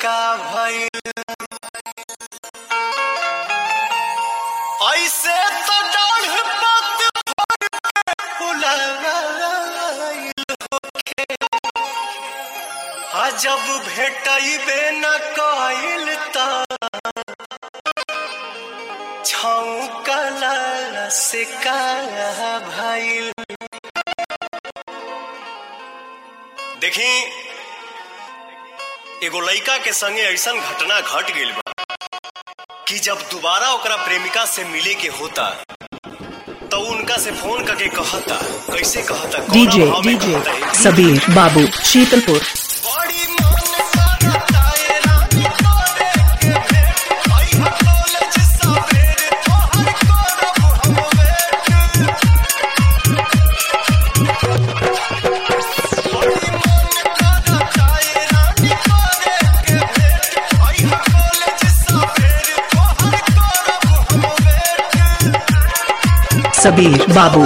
का भइल ऐसे तो डाढ़ पत भर के फुलाइल होखे आ जब भेटइबे न कइल त छौकला से का भइल देखी एगो लइका के संगे ऐसन घटना घट गइल बा कि जब दोबारा ओकरा प्रेमिका से मिले के होता तो उनका से फोन करके कहता कैसे कहता कौना डीजे भाव में डीजे कहता है? सबीर बाबू शीतलपुर बड़ी मन करता है रानी तोरे के भेंट। आई हा कॉलेज सवेरे, तोहर करब हम वेट। बड़ी मन करता है रानी तोरे के भेंट। आई हा कॉलेज सवेरे, तोहर करब हम वेट। सबीर बाबू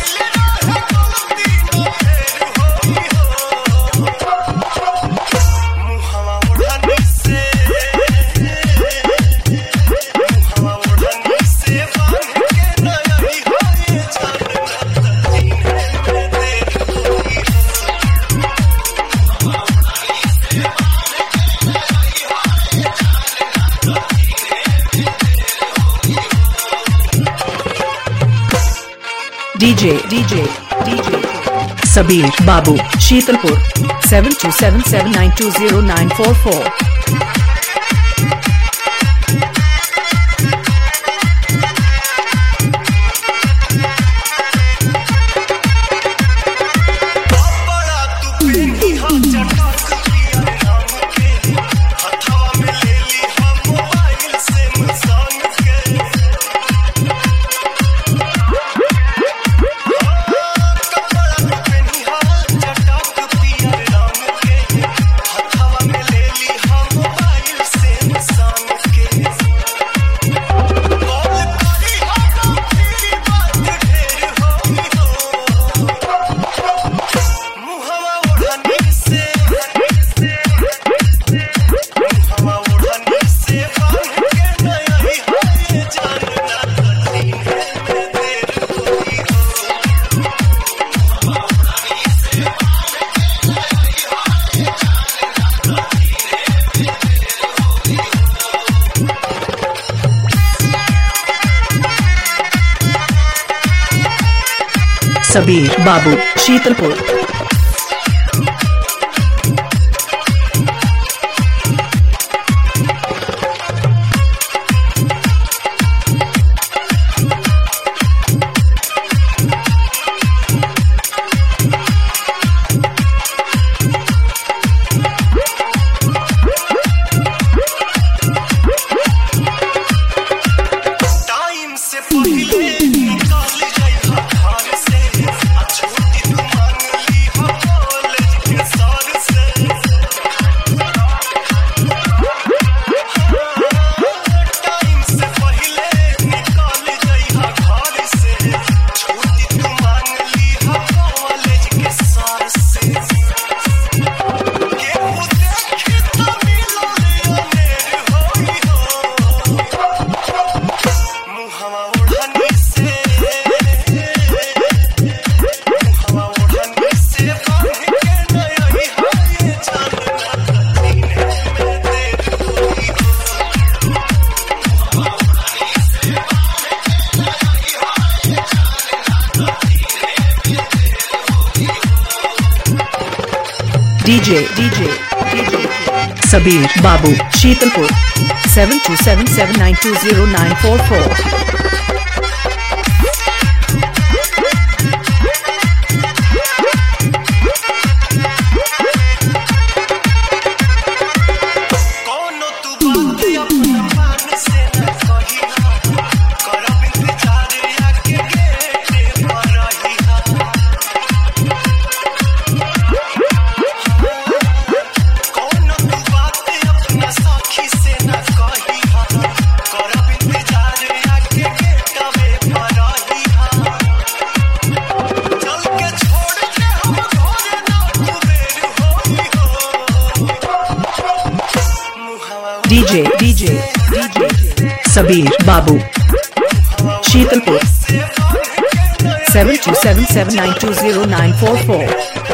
मुहवा ओढ़नी से मुहवा ओढ़नी से बांध के नयरी होए जानना तीने में देर होई DJ DJ DJ Sabir Babu Sheetalpur seven two seven seven nine two zero nine four four बड़ा तू पेनी हा चटक पियर नाम के हथवा में ले ली हम मोबाइल से मसान के कपड़ा तू पेनी हा चटक पियर नाम के हथवा में ले ली हम मोबाइल से मसान के कॉल करी हम फिर बात ढेर होई हो मुहवा ओढ़नी से मुहवा ओढ़नी से बांध के नयरी होए जानना तीने में देर होई हो सबीर बाबू शीतलपुर टाइम से पहले निकाल जाइहा घर से आ छुट्टी तू मांग ली हो कॉलेज के सर से टाइम से पहले निकाल जाइहा घर से छुट्टी तू मांग ली हो कॉलेज के सर से केहू देखी तो मिलल अनेर होई हो मुहवा ओढ़नी से मुहवा ओढ़नी से बांध के नयरी होए जानना तीने में देर होई हो DJ DJ DJ Sabir Babu Sheetalpur seven two seven seven nine two zero nine four four कौनो तू बात अपना मान से न कहिहा करब इंतजार आके गेटे पर रहिहा कौनो तू बात अपना साखी से न कहिहा करब इंतजार आके DJ DJ DJ Sabir Babu Sheetalpur seven two seven seven nine two zero nine four four